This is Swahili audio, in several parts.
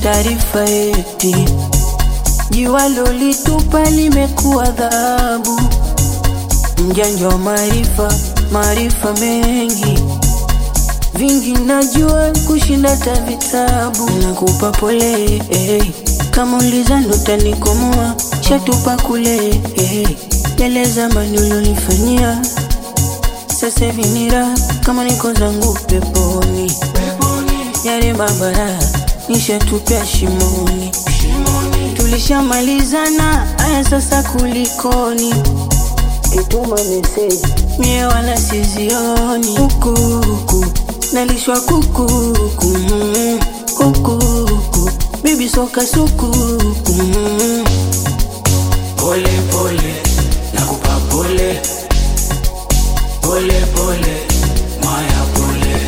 taarifa eti jiwa lolitupa limekuwa dhahabu. Mjanja wa maarifa, maarifa mengi vingi najua kushinda ta vitabu. Nakupa pole eh, kama ulizani utanikomoa, shatupa kule eh, yale zamani ulionifanyia sasa hivi ni raha kama niko zangu peponi, yale mabara nishatupia shimoni, tulishamalizana aya, sasa kulikoni? Kituma meseji mie wala sizioni, hukuhuku nalishwa kukuku mm, kukuku bibi soka sukuku mm. Pole pole, nakupa pole pole pole, Maya pole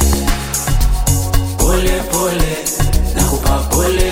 pole pole, nakupa pole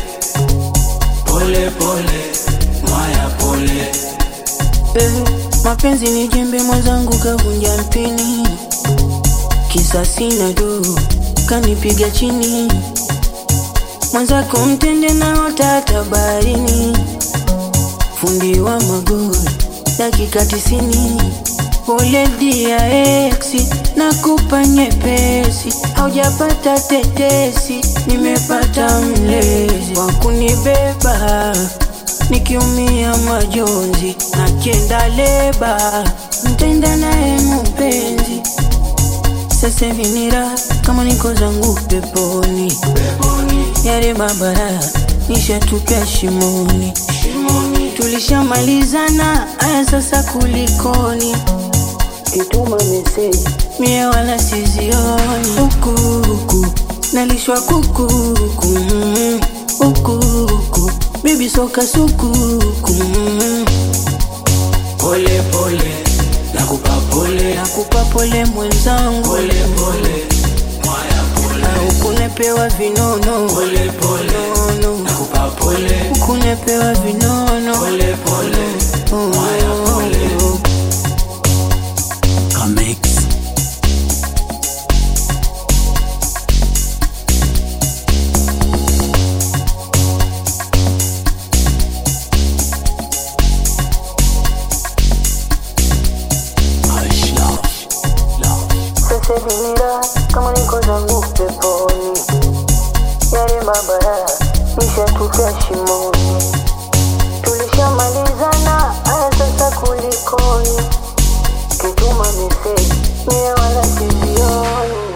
pole pole, Maya pole Eh, mapenzi ni jembe mwenzangu kavunja mpini, kisa sina do kanipiga chini, mwenzako mtende na otata baharini, fundi wa magoli dakika tisini. Pole dia eksi, nakupa nyepesi, haujapata tetesi, nimepata mlezi wa kunibeba nikiumia majonzi na kienda leba, mtenda naye mpenzi. Sasa hivi ni raha kama niko zangu peponi, yale mabara nishatupia shimoni, tulishamalizana aya, sasa kulikoni? Kituma meseji mie wala sizioni, hukuhuku nalishwa kukuku mm, hukuhuku bibi soka sukuku mm. pole pole, nakupa pole Nakupa pole mwenzangu, pole pole, Maya pole au kunepewa vinono pole pole, nono, nakupa pole kunepewa vinono pole pole, Oh, Maya pole oh, oh. Kamix Hush, love, love. Sasa hivi ni raha kama niko zangu peponi, yale mabara nishatupia shimoni, tulishamalizana aya, sasa kulikoni? Kituma meseji mie wala sizioni